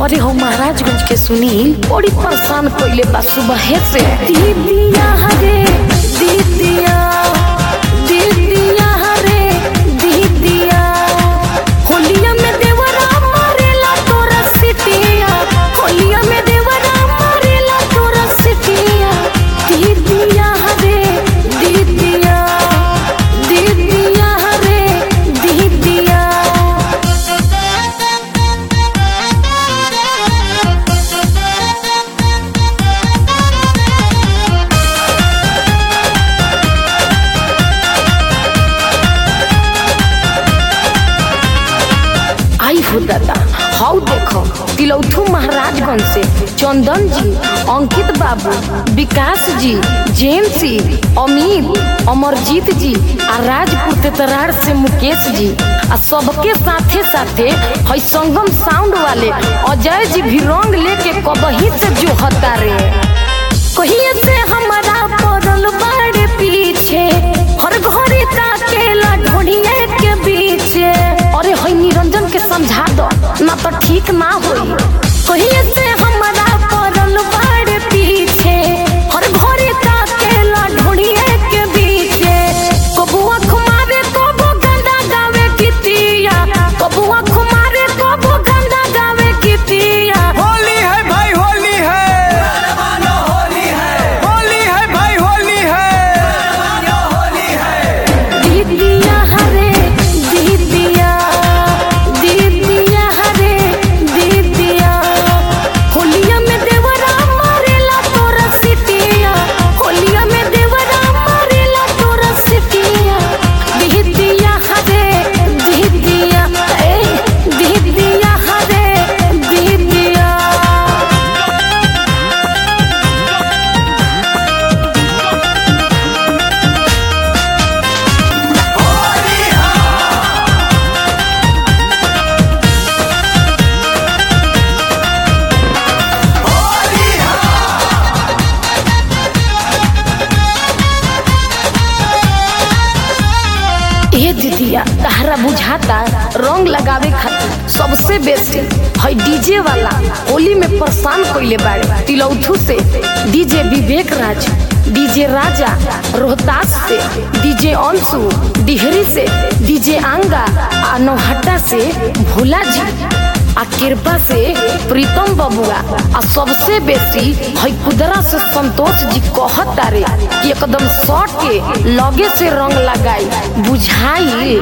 अरे हो महाराजगंज के सुनील बड़ी परेशान कइले बा सुबह से दीदिया हरे दीदिया दीदिया हरे दीदिया होलिया में देवरा मारेला तोरा सिटिया होलिया में देवरा मारेला तोरा सिटिया दीदिया हरे दीदिया दीदिया हरे दीदिया आई हो दादा हाउ देखो तिलौथू महाराजगंज से चंदन जी अंकित बाबू विकास जी जेम्सी अमीर अमरजीत जी आ राजपुर तेतरार से मुकेश जी आ सबके साथे साथे है संगम साउंड वाले अजय जी भी रंग लेके कबही से जो हता रे कहिए से हमारा पड़ल बाड़े पीछे हर घरे ताकेला ढोढ़िए के बीचे अरे हई निरंजन के समझा दो ना तो ठीक ना होई कहिए से हमारा पड़ल बाड़े पीछे हर घरे ताकेला ढोढ़िए के बीचे कबुआ खुमारे कबो गंदा गावे कितिया कबुआ खुमारे कबो गंदा गावे कितिया होली है भाई होली है होली है भाई होली है दीदिया हरे दीदिया दीदिया हरे दीदिया होलिया में देवरा मारेला तोरा सिटिया होलिया में देवरा मारेला तोरा सिटिया दीदिया हरे दीदिया ए दीदिया हरे दीदिया ए दीदिया तहरा बुझाता रंग लगावे खातिर सबसे बेस्ट है डीजे वाला होली में परेशान कइले बाड़े तिलौथू से डीजे विवेक राज डीजे राजा रोहतास से डीजे अंशु डिहरी से डीजे आंगा आ नौहट्टा से भोला जी आ कृपा से प्रीतम बबुआ आ सबसे बेसी है कुदरा से संतोष जी कहत तारे कि एकदम शॉर्ट के लगे से रंग लगाई बुझाई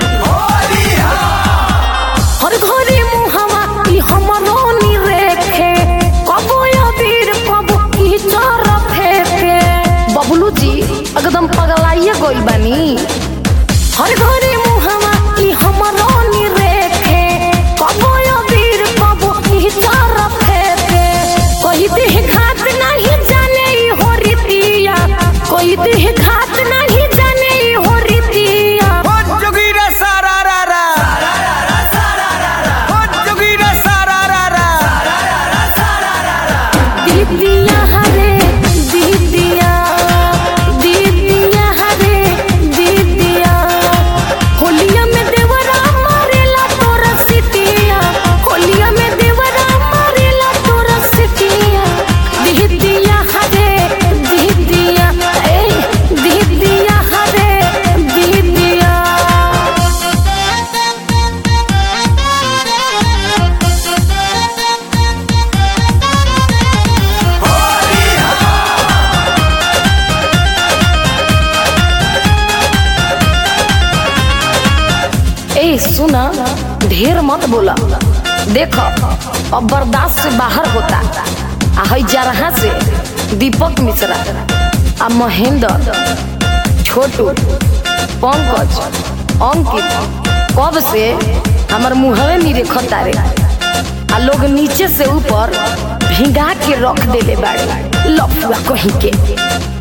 हर घरे मुहवा ई हमरो नी रेखे कबो अबीर कबो की चर फेंके बबलू जी एकदम पगलाइए गइल बानी हर घरे मुहवा ई हमरो नी रेखे कबो अबीर कबो की चर फेंके कोई देह घात नहीं जाने ई हो रीतिया कोई देह घात नहीं जाने ई हो रीतिया हो जोगीरा सारा रा रा हो जोगीरा सारा रा रा दीदिया हरे दीदिया दीदिया हरे दीदिया होलिया में देवरा मारेला तोरा सिटिया होलिया में देवरा मारेला तोरा सिटिया दीदिया हरे दीदिया ए दीदिया हरे दीदिया ए सुना ढेर मत बोला देखो अब बर्दाश्त से बाहर होता आ हई जरहा से दीपक मिश्रा आ महेंद्र छोटू पंकज अंकित कब से हमर मुहवे नहीं रेखता रे आ लोग नीचे से ऊपर भिंगा के रख देले बाड़े लफुआ कहीं के